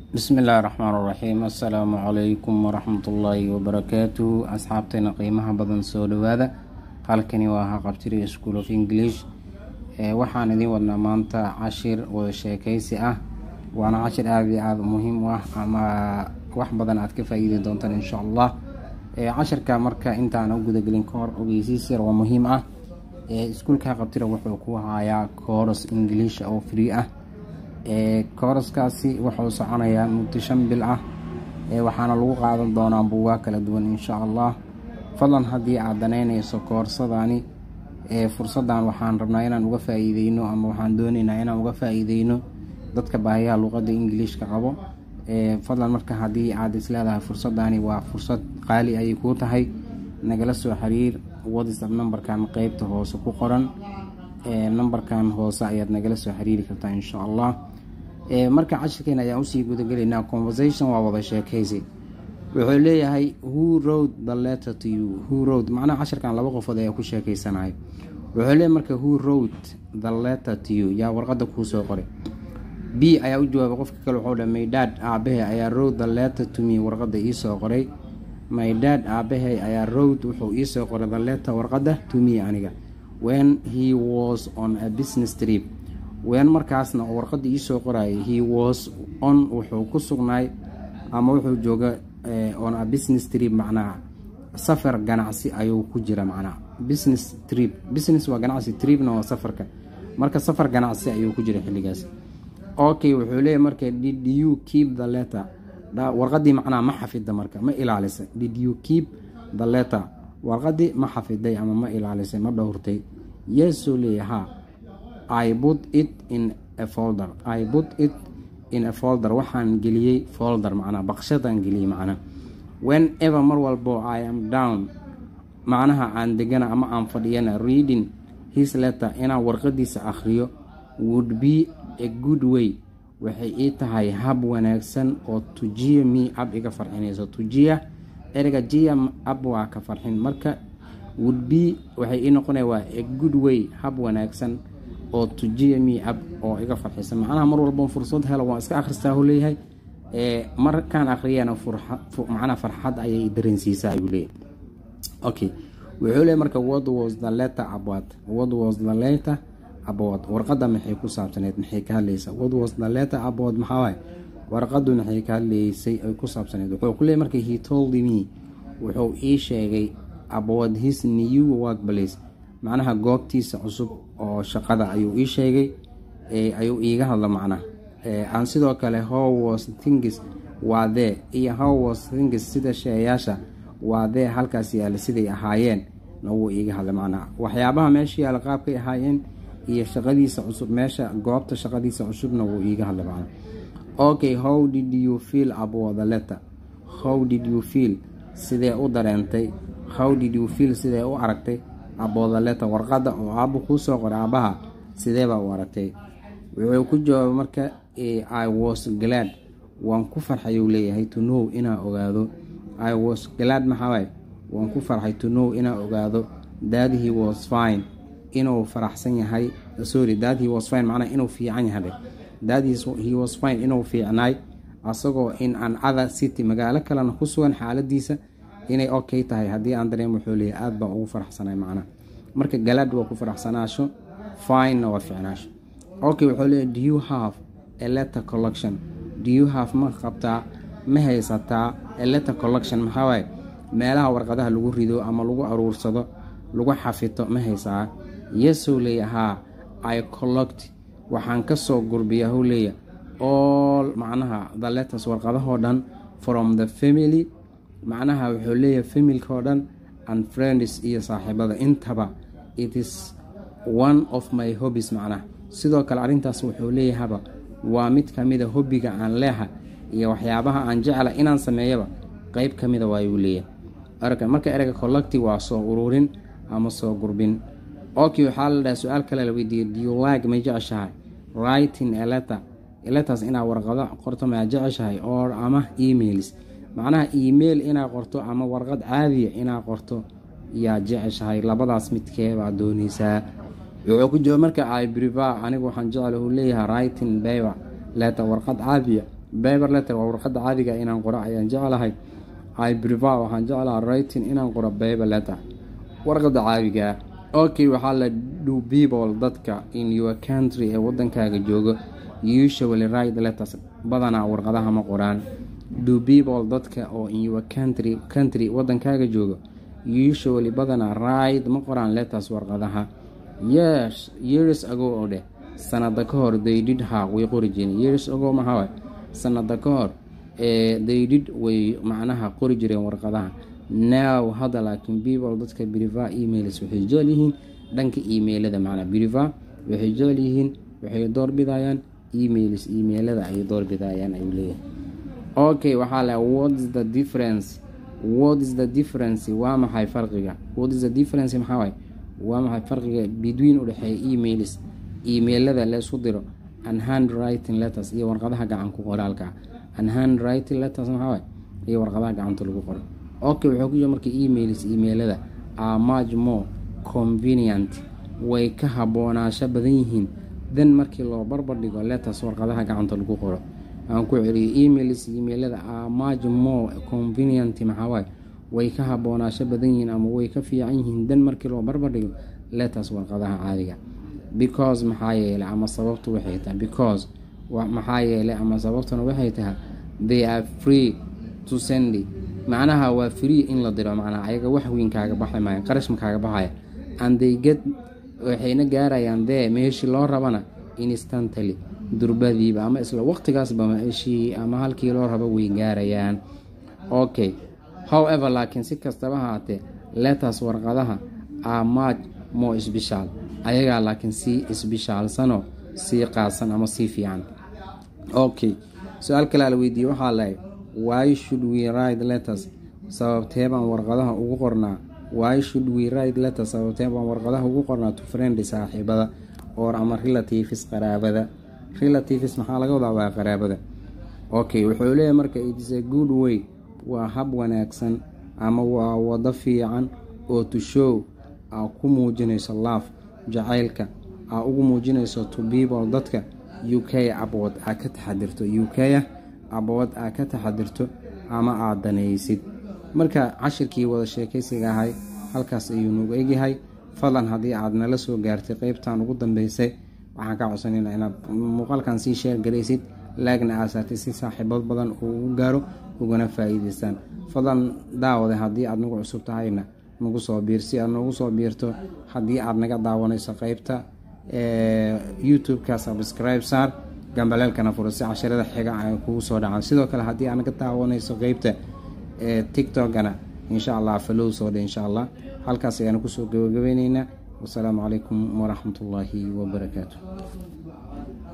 bismi illaahi raxmaan raxiim assalaamu calaykum waraxmatullaahi wabarakaatuhu asxaabteena qiimaha badan soo dhawaada halkani waa haqabtiri school of english waxaan idiin wadnaa maanta cashir wada sheekeysi ah waana cashir aada iyo aada muhiim u ah ama wax badan aad ka faa-iidi doontaan insha allah cashirka marka intaan u gudagelin ka hor ogeysiis yar waa muhiim ah iskuulka haqabtira wuxuu ku hayaa kooros english oo free ah kooraskaasi wuxuu soconayaa muddo shan bil ah waxaana lagu qaadan doonaa buugaa kala duwan insha allah fadlan haddii aad danaynayso koorsadani fursadan waxaan rabnaa inaan uga faa-iideyno ama waxaan dooneynaa inaan uga faa-iideyno dadka baahiyaha luqadda ingiliishka qabo fadlan marka haddii aad isleedahay fursadani waa fursad qaali ayay kuu tahay nagala soo xiriir whatsapp numberkan qeybta hoose ku qoran numberkan hoose ayaad nagala soo xiriiri kartaa insha allah marka cashirkeena ayaan usii gudagelaynaa conversation waa wada sheekeysi wuxuu leeyahay who road the letter to you who road macnaha cashirkan laba qofood ayaa ku sheekeysanahay wuxuu leeyahy marka who road the letter to you yaa warqada kuu soo qoray b ayaa u jawaabay qofka kale wuxuu dhahay maydad aabahe ayaa road the letter to me warqada iisoo qoray maydad aabahe ayaa road wuxuu iisoo qoray the letter warqada to me aniga when he was on a business trip wen markaasna oo warqada iisoo qorayay he was on wuxuu ku sugnaay ama wuxuu jooga on a business trip macnaha safar ganacsi ayuu ku jira macnaha business trip business waa ganacsi tripna waa safarka marka safar ganacsi ayuu ku jira xilligaas okay wuxuu leeyahy marka did you keep the letter warqadii macnaha ma xafida marka ma ilaalisa did you keep the letter warqadii ma xafiday ama ma ilaalisay ma dhowrtay yeesoo leeya ha i put it in a folder i put it in a folder waxaan geliyey folder macnaa baqshadaan geliyey macnaa when ever mar walbo i am down macnaha aan degana ama aan fadhiyana reading his letter inaan warqadiisa akhriyo would be a good way waxay ii tahay hab wanaagsan oo tujiya me ab iga farxinayso tujiya ereyga jiya ab waa ka farxin marka would be waxay ii noqonaya waa a good way hab wanaagsan oo tujiya me ab oo iga farxisa macnaha mar walba fursad helo waan iska akhristaa hu leeyahay markaan akhriyana macnaha farxad ayay dareensiisaa ayuu leeyahay okay wuxuu leeyahy marka what was the letter about what was the letter about warqada maxay ku saabsaneyd maxay ka hadlaysaa what was the letter about maxaa waaye warqadu maxay ka hadlaysay ay ku saabsaneyd wuxuu ku leeyahy marka he told me wuxuu ii sheegay about his new workplace macnaha goobtiisa cusub oo shaqada ayuu ii sheegay ayuu iiga hadla macnaha aan sidoo kale how was things waa dee iyo how was things sida sheeyaasha waa dee halkaas yaala siday ahaayeen na wuu iiga hadla macnaha waxyaabaha meesha yaala qaabkay ahaayeen iyo shaqadiisa cusub meesha goobta shaqadiisa cusubna wuu iiga hadla macnaha okay how did you feel about the letter how did you feel sidee u dareentay how did you feel sidee u aragtay about the letter warqada oo aabo kuu soo qoray aabaha sideebaa u aragtay wuxuu ku jawaabay marka i was glad waan ku farxay uu leeyahay to know inaa ogaado i was glad maxaaway waan ku farxay to know inaa ogaado that he was fine inuu faraxsan yahay sorry that he was fine macnaha inuu fiican yahay that he was fine inuu fiicnaay asagoo in an other city magaalo kalena ku sugan xaaladiisa inay okay tahay haddii aan dareem wuxuu leeyahay aada baa ugu faraxsanay macnaha marka galaad waa ku faraxsanaasho finena waa fiicnaasho okay wuxuu leeyahy do you have a letter collection do you have ma qabtaa ma haysataa a letter collection maxaa waaye meelaha warqadaha lagu rido ama lagu aruursado lagu xafito ma haysaa yesow leeya haa i collect waxaan kasoo gurbiyaa hou leeya all macnaha the letters warqadahoo dhan from the family macnaha wuxuu leeyahay familka oo dhan and friends iyo saaxiibada intaba it is one of my hobbies macnaha sidoo kale arrintaas wuxuu leeyahaba waa mid ka mida hobbiga aan leeha iyo waxyaabaha aan jecla inaan sameeyaba qeyb ka mida waayuu leeyahay marka ereyga collecti waa soo ururin ama soo gurbin okay waxaa la dhaha su-aal kale la weydiiyey dulike may jeceshahay writing eletter eletters inaad warqado qorto maa jeceshahay or ama emails macnaha email inaad qorto ama warqad caadiya inaad qorto yaa jeceshahay labadaas midkeebaa dooneysaa wuxuu ku jooga marka i briva anigu waxaan jecla uu leeyahay writing baber letter warqad caadiya paper letter waa warqada caadiga inaan qoro ayaan jeclahay i prefer waxaan jeclaha writing inaan qoro paper letter warqada caadiga okay waxaa la do people dadka in your country ee wadankaaga joogo usually write letters badanaa warqadaha ma qoraan do people dadka oo in your country country wadankaaga joogo usually badanaa write ma qoraan letters warqadaha yes years ago oo dheh sanada ka hor they did ha way qori jireen years ago maxaa sanada ka hor ee they did way macnaha qori jireen warqadaha now hadda laakiin people dadka briva emails waxay jecel yihiin dhanka emailada macnaa briva waxay jecel yihiin waxay doorbidayaan emails emailada ay doorbidayaan ayuu leeyahay okay waxaa le what is the difference what is the difference waa maxay farqiga what is the difference maxaa waay waa maxay farqiga between udhexeeya emails emailada la isku diro and handwriting letters iyo warqadaha gacanku qoraalka and handwriting letters maxaa waay iyo warqadaha gacanta lagu qoro okay wuxuu ku jira marka emails emailada are much more convenient way ka haboonaasho badan yihiin dan markii loo barbar dhigo letters warqadaha gacanta lagu qoro aan ku celiyo emails emailada are much more convenient maxaa waay way ka haboonaasho badan yihiin ama way ka fiican yihiin dan markii loo barbar dhigo letters warqadaha caadiga because maxaa yeelay ama sababtu waxay tahay because maxaa yeelay ama sababtuna waxay tahay they are free to send macnaha waa free in la diro macnaha ayaga wax weyn kaaga baxay maayo qarash ma kaaga baxaya and they get waxayna gaarayaan dee meeshii loo rabana instantly durbadiiba ama isla waqtigaasba meeshii ama halkii loo rabo way gaarayaan okay however laakiin si kastaba haatee letters warqadaha are much more special ayagaa laakiin sii isbishaalsanoo sii qaadsan ama sii fiican okay su-aal kalea la weydiiyey waxaa lahay why should we write letters sababtee baan warqadaha ugu qornaa why should we write letters sababtee baan warqadaha ugu qornaa to friend saaxiibada or ama relatives qaraabada relatives maxaa laga wadaa waa qaraabada okay wuxuu leeyahay marka itis a good way waa hab wanaagsan ama waa wado fiican oo to show aa ku muujinayso laaf jacaylka aa ugu muujinayso to people dadka u k abood aa ka taxadirto u k abood aa ka taxadirto ama aad danaysid marka cashirkii wada sheekaysiga ahay halkaas ayuu nugu egyahay fadlan haddii aad nala soo gaartay qeybtan ugu dambeysay waxaan ka codsanayna inaad muuqaalkan sii sheer garaysid laagna aasaartay si saaxiibad badan uu ugu gaaro ugana faa-iideystaan fadlan daawada haddii aad nagu cusub tahayna nagu soo biir si aad noogu soo biirto haddii aad naga daawanayso qeybta youtube-ka subscribe saar gambaleelkana furo si casharada xiga ay kugu soo dhacaan sidoo kale haddii aad naga daawanayso qeybta tiktokana insha allah falow soo dhe insha allah halkaas ayaanu kusoo gabagabeyneynaa wasalaamu calaykum waraxmatullaahi wabarakaatu